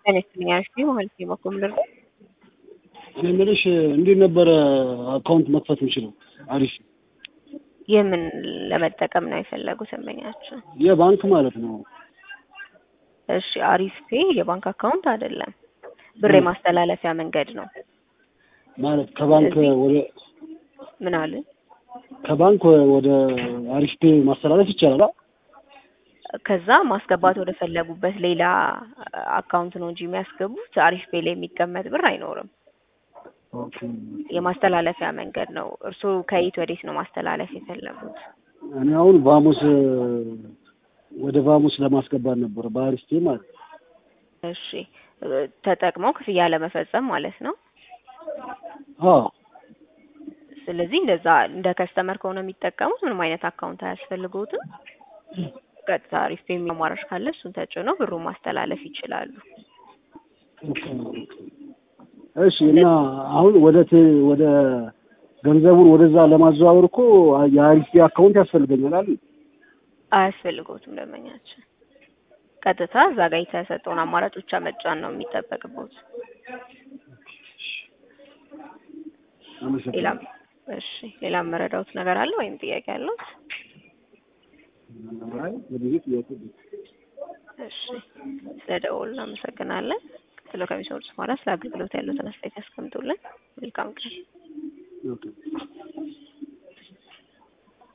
ጤና ይስጥልኝ አሪፍ ነኝ ማለት ነው በኩል ልርዳ እኔ የምልሽ እንዴት ነበረ አካውንት መክፈት የምችለው? አሪፍ የምን ለመጠቀም ነው የፈለጉት ደንበኛችን? የባንክ ማለት ነው። እሺ አሪፍ ፔ የባንክ አካውንት አይደለም፣ ብር የማስተላለፊያ መንገድ ነው። ማለት ከባንክ ወደ ምን አለ? ከባንክ ወደ አሪፍ ፔ ማስተላለፍ ይቻላል? ከዛ ማስገባት ወደ ፈለጉበት ሌላ አካውንት ነው እንጂ የሚያስገቡት አሪፍ ፔ ላይ የሚቀመጥ ብር አይኖርም። ኦኬ። የማስተላለፊያ መንገድ ነው። እርስዎ ከየት ወዴት ነው ማስተላለፍ የፈለጉት? እኔ አሁን ቫሙስ ወደ ቫሙስ ለማስገባት ነበር በአሪፍ ፔ ማለት ነው። እሺ ተጠቅመው ክፍያ ለመፈጸም ማለት ነው። አዎ ስለዚህ እንደዛ እንደ ከስተመር ከሆነ የሚጠቀሙት ምንም አይነት አካውንት አያስፈልገውትም። ቀጥታ አሪፍ ፔ የሚለው አማራጭ ካለ እሱን ተጭነው ብሩን ማስተላለፍ ይችላሉ። እሺ እና አሁን ወደ ቴ- ወደ ገንዘቡን ወደዛ ለማዘዋወር እኮ የአሪፍ ፔ አካውንት ያስፈልገኛል አይደል? አያስፈልገውትም ደንበኛችን። ቀጥታ እዛ ጋር የተሰጠውን አማራጭ ብቻ መጫን ነው የሚጠበቅበት። ሌላ አመሰግናለሁ። እሺ ሌላ መረዳውት ነገር አለ ወይም ጥያቄ አለው? አይ ወደዚህ ጥያቄ የለም። እሺ ስለ ደወሉ እናመሰግናለን። ቀጥሎ ከሚሰሩት በኋላ ስለ አገልግሎት ያሉትን አስተያየት ያስቀምጡልን። መልካም ቀን። ኦኬ